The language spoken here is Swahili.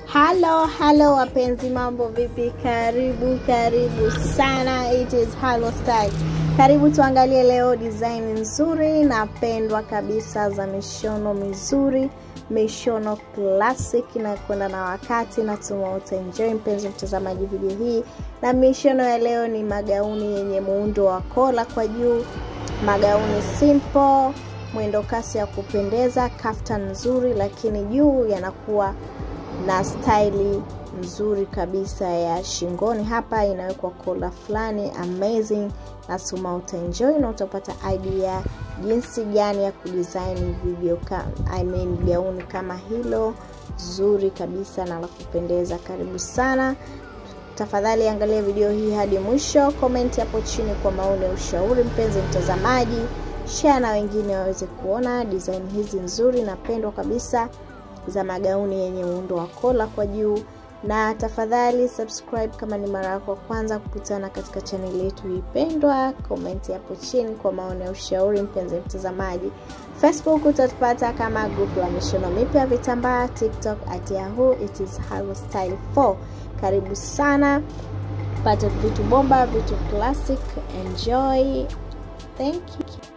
halo halo wapenzi mambo vipi karibu karibu sana it is halo style karibu tuangalie leo design nzuri na pendwa kabisa za mishono mizuri mishono classic na kwenda na wakati natuma utaenjoy mpenzi mtazamaji video hii na mishono ya leo ni magauni yenye muundo wa kola kwa juu magauni simple mwendo kasi ya kupendeza kaftan nzuri lakini juu yanakuwa na staili nzuri kabisa ya shingoni hapa inawekwa kola fulani amazing nasuma utaenjoy na utapata idea jinsi gani ya kudesign video ka, I mean, gauni kama hilo zuri kabisa na la kupendeza karibu sana tafadhali angalia video hii hadi mwisho komenti hapo chini kwa maoni ya ushauri mpenzi mtazamaji share na wengine waweze kuona design hizi nzuri na pendwa kabisa za magauni yenye muundo wa kola kwa juu na tafadhali subscribe kama ni mara yako kwanza kukutana katika chaneli yetu ipendwa komenti hapo chini kwa maoni ya ushauri mpenzi mtazamaji facebook utatupata kama group la mishono mipya vitambaa tiktok at yahoo it is style 4 karibu sana pata vitu bomba vitu classic enjoy thank you